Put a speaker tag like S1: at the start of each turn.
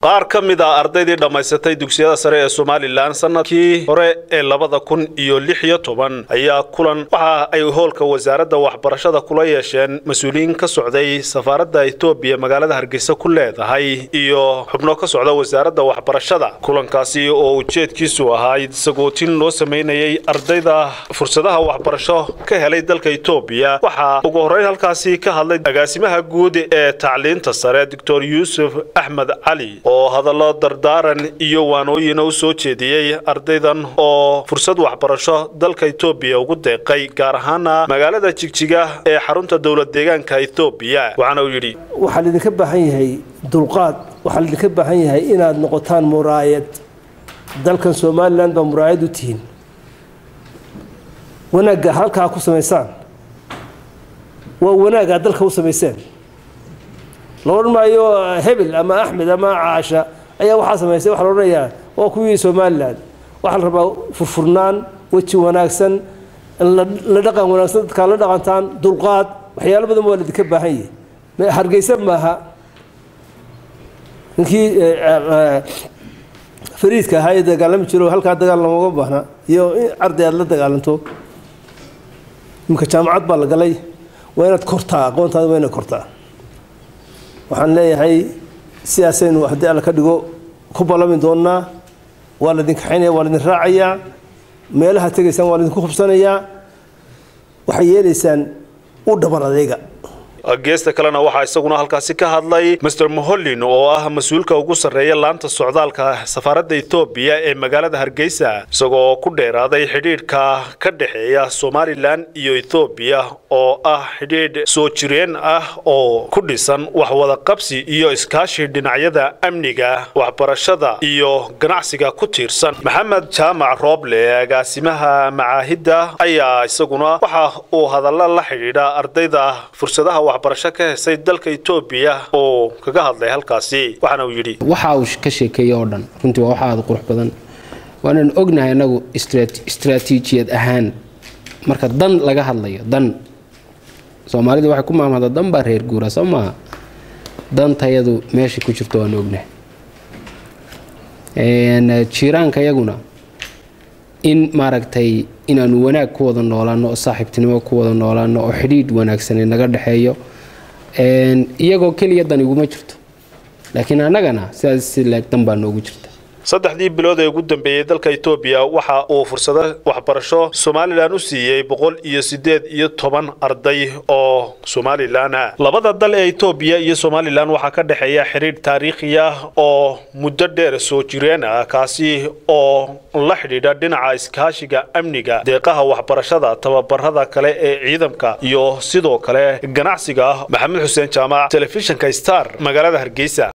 S1: qaar ka mid a ardaydii dhammaysatay dugsiyada sare ee somalilan sanadkii hore ee labada kun iyo lix iyo toban ayaa kulan waxa ay hoolka wasaaradda waxbarashada kula yeesheen mas-uuliyiin ka socday safaaradda etoobiya magaalada hargeysa ku leedahay iyo xubno ka socda wasaaradda waxbarashada kulankaasi oo ujeedkiisu ahaa sagootin loo samaynayay ardayda fursadaha waxbarasho ka helay dalka etoobiya waxaa ugu horreyn halkaasi ka hadlay agaasimaha guud ee tacliinta sare doctor yuusuf axmed cali oo hadallo dardaaran iyo waanooyina u soo jeediyey ardaydan oo fursad waxbarasho dalka etoobiya ugu deeqay gaar ahaana magaalada jigjiga ee xarunta dowlad deegaanka etoobiya waxaana uu yidhi
S2: waxaa laydinka baahan yahay dulqaad waxaa laydinka baahan yahay inaad noqotaan muraayad dalkan somalilan baa muraayad u tihiin wanaagga halkaa ku samaysaan waa wanaaggaa dalka u samayseen la odhan maayo hebel ama axmed ama caasha ayaa waxaa samaysay waxaa la odhanayaa waa kuwii somalilan waxaa la rabaa furfurnaan weji wanaagsan la dhaqan wanaagsan dadkaa la dhaqantaan dulqaad waxyaalo badan waa laydinka baahan yahay hargeysa maaha ninkii fariidka ahaa ee dagaalami jiro halkaa dagaal lamaga baahna iyo in arday aad la dagaalanto iminka jaamacad baa la galay waa inaad kortaa aqoontaada waa inaad kortaa waxaan leeyahay sidaasaynu haddii alla ka dhigo ku ballami doonnaa waa laydin kaxaynaya waa laydin raacayaa meelaha tegaysaan waa laydinku hubsanayaa waxay yeelaysaan u dhabar adeega
S1: geesta kalena waxaa isaguna halkaasi ka hadlay master mohollin oo ah mas-uulka ugu sarreeya laanta socdaalka safaaradda etoobiya ee magaalada hargeysa isagoo ku dheeraaday xidhiidhka ka dhexeeya somalilan iyo etoobiya oo ah xidhiidh soo jireen ah oo ku dhisan waxwada qabsi iyo iskaashi dhinacyada amniga waxbarashada iyo ganacsiga ku tiirsan maxamed jaamac rooble agaasimaha macaahidda ayaa isaguna waxa uu hadalla la xidhiidha ardayda fursadaha waxbarasho ka hesay dalka etoobiya oo kaga hadlay halkaasi waxaana uu yidhi
S3: waxa uu ka sheekeeyey oo dhan runtii waa waxa aada qurux badan waanaan ognahay annagu istraatiijiyad ahaan marka dan laga hadlayo dan soomaalidu waxay ku maamahda dan baa reer guura soo maaha dantayadu meesha ku jirto waan ognahay jiiraanka yaguna in maaragtay inaanu wanaag ku wada noolaano oo saaxiibtinimo ku wada noolaano oo xidhiidh wanaagsani naga dhexeeyo iyagoo keliya dan iguma jirto laakiin annagana sidaas si leeg dan baa noogu jirta
S1: saddexdii bilood ee ugu dambeeyey dalka etoobiya waxa uu fursado waxbarasho somalilan u siiyey boqol iyo siddeed iyo toban arday oo somalilan ah labada dal ee etoobiya iyo somalilan waxaa ka dhexeeya xidhiidh taariikhi ah oo muddo dheer soo jireen ah kaasi oo la xidhiidha dhinaca iskaashiga amniga deeqaha waxbarashada tababarada kale ee ciidamka iyo sidoo kale ganacsiga maxamed xuseen jaamac telefishinka star magaalada hargeysa